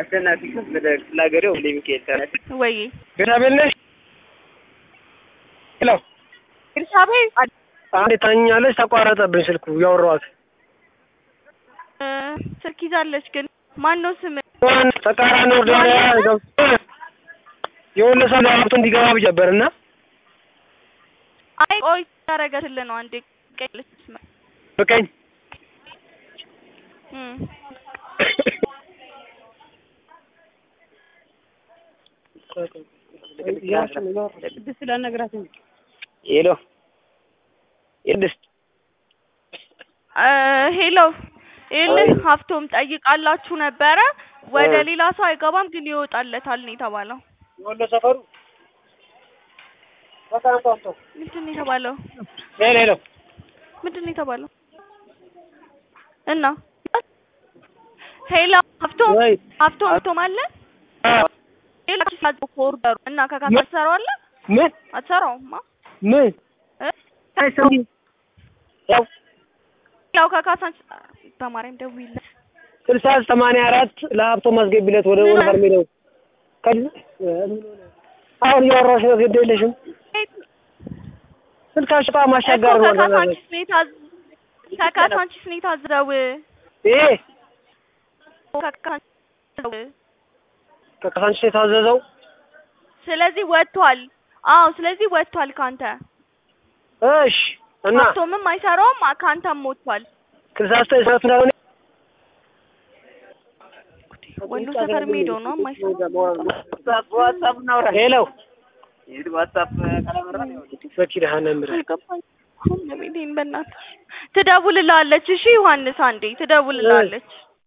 አሸናፊ ከበደ ክፍለ ሀገሬ ወልደ ሚካኤል ተናሽ ወይ ቤታቤል ነሽ? ሄሎ ኤልሳቤጥ አንዴ ታኛለች። ተቋረጠብኝ ስልኩ ያወራኋት እ ስልክ ይዛለች ግን ማን ነው ስም? ማን ተቃራኒ ወርዳ የወለ ሰው ለሀብቱ እንዲገባ ብዬ ነበር እና አይ ቆይ ታረጋትልህ ነው አንዴ ቀይለች ስም በቀኝ እም ቅድስት ስላልነግራት እንጂ ሄሎ ቅድስት እ ሄሎ ይኸውልህ ሀብቶም ጠይቃላችሁ ነበረ ወደ እ ሌላ ሰው አይገባም ግን ይወጣለታል ነው የተባለው። የወሎ ሰፈሩ በጣም ጣምጦ ምንድን ነው የተባለው? ሄሎ ሄሎ ምንድን ነው የተባለው? እና ሄሎ ሀብቶም ወይ ሀብቶም ሀብቶም አለ ሌላ ሲሳዝ ኦርደሩ እና ከካሳ ትሰራዋለህ ምን አትሰራውማ ምን እ አይሰማም ያው ያው ከካሳ በማርያም ደውይለት ስልሳ ሰማንያ አራት ለሀብቶ ማስገቢለት ወደ ምን? ወንበር ሜዳው ከዚህ አሁን እያወራሁሽ ነው። ግድ የለሽም ስልካሽ በጣም አስቸጋሪ እኮ ነው። ከካሳንቺስ ነው የታዘ ከካሳንቺስ ነው የታዘዘው ይሄ ከካሳንቺስ ነው ከካሳንቺስ የታዘዘው ስለዚህ ወጥቷል። አዎ ስለዚህ ወጥቷል ካንተ እሺ እና ሀብቶምም አይሰራውም ካንተም ወጥቷል። ስልሳ ዘጠኝ ሰዓት እንዳልሆነ ወሎ ሰፈር ሄዶ ነው የማይሰራው። ዋትሳፕ እናውራ ሄሎ ዋትሳፕ ካላበራ በኪዳነ ምሕረት አልገባኝም። ለቤቴን በእናትህ ትደውልልሃለች። እሺ ዮሐንስ አንዴ ትደውልልሃለች።